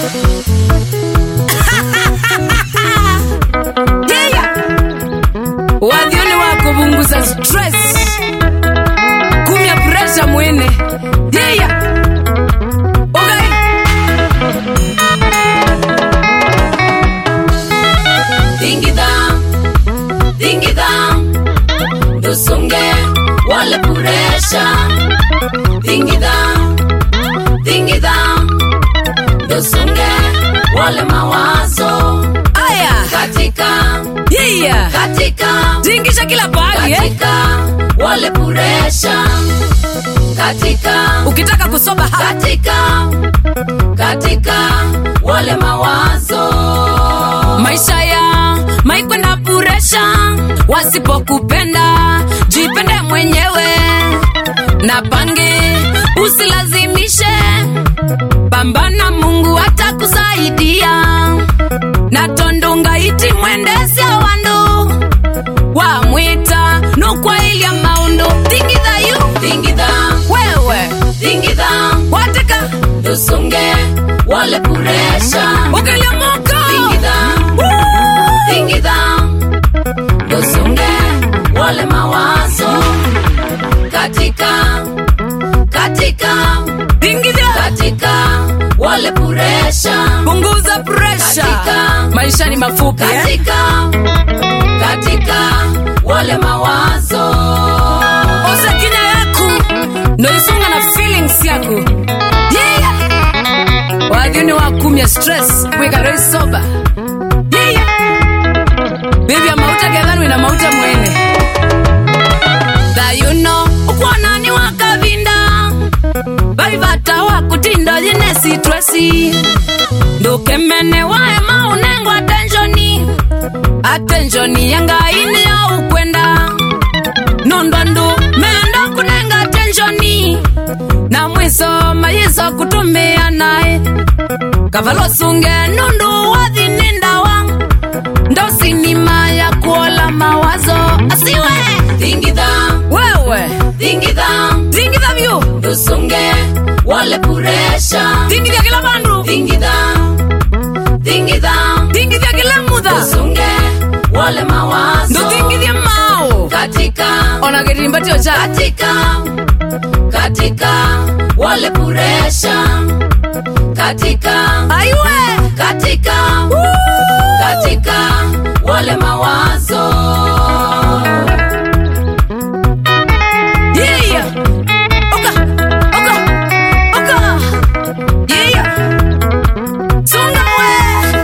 Yeah. wadhioni wa kubunguza stress kumya presha mwene yeah. okay. Dingida, dingida, dusunge wale puresha. Dingida, dingida, dusunge wale mawazo. aya Katika, yeah. katika, tingisha kila pahali eh? katika wale puresha. Katika, ukitaka kusoba hapa katika, katika wale mawazo. maisha ya maikwenda puresha wasipokupenda jipende mwenyewe na pange usilazimishe pambana mungu atakusaidia na tondunga iti mwendesya wandu wamwita nukwailya maundu thingithayu Dingida, wewe dingida, wateka dusunge wale puresha. ukilyamuka Dingida, dingida, dusunge wale mawazo. Katika, katika, thingithya katika wale puresha. punguza presha Katika- maisha ni mafupi eh? Katika, katika wale mawazo. oza kinya yaku noisunga na feelings yaku yeah. wadhiuni wakumya stress wikaroi soba yeah. bibi ya mauta gedhanwi na mauta mwene thayuno ukwonani wakavinda vaivata wakutinda yine sitresi ndukemene wae maunengwa atenshoni atenshoni yangaini ya ukwenda nondwandu menda kunenga tenshoni na mwiso mayiso kutumia naye kavalosunge nundu wathinindawa ndosinima ya kuola mawazo asiwe Dingida, wewe dingida, tingitha vyu dusunge wale puresha. tingithya kila vandu Dingida, dingida, tingithya kila mutha dusunge wale mawazo. ndutingithye mao Katika, ona kirimbatio cha katika, katika wale puresha. Katika, aiwe katika, katika wale mawazo. Yeah. Oka. Oka. Oka. Yeah. Sunga we.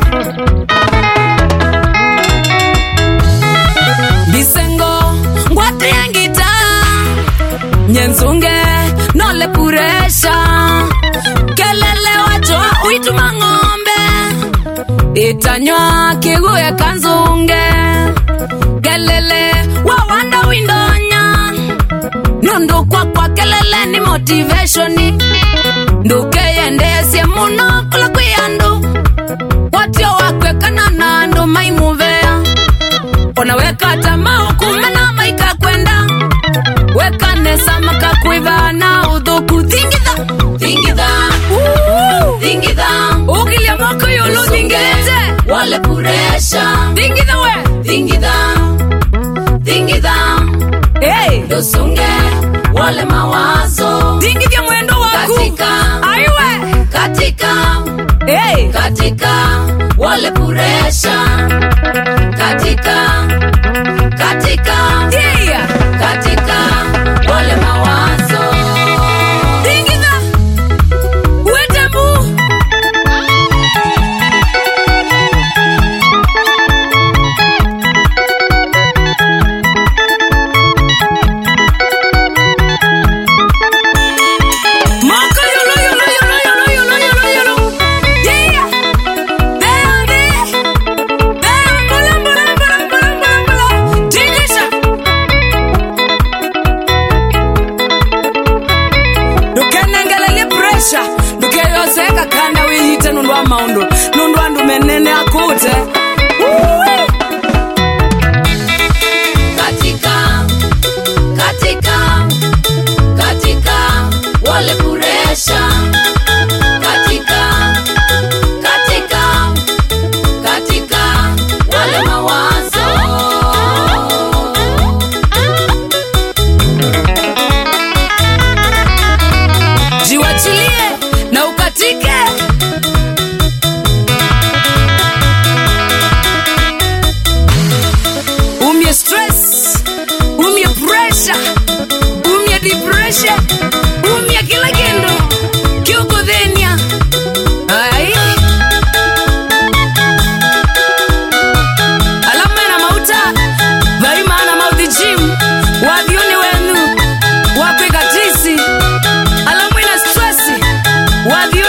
Bisengo ngwatengita nyenzunge nole puresha kelele wacho uituma ng'ombe itanywa kiguye kanzunge kelele wawanda windonya nundu kwakwa kelele ni motivationi ndukeyendesye muno kula kwi andu watio wakwekana na andu maimuvea ona wekata maukumena maika kwenda wekanesa makakwiva na uthuku thingitha Dingida, dingida, ukilya moko yulu thingilite wale puresha. thingitha we Dingida, dingida, hey. dusunge wale mawazo. thingithya mwendo waku Katika, aiwe katika, hey. katika wale puresha. Katika, katika, yeah. katika wale mawazo. thingitha wetembu moko yulu yulu yulu yulu yulu yulu yulu yeah. Beambi. Beambula, mbula, mbula, mbula, mbula, mbula. Tingisha. ndukenengelelye presha ndukeyoseka kanda wihite nundu wa maundu nundu andu menene akute Uwi. Katika, katika, katika wale puresha. Katika, wadhi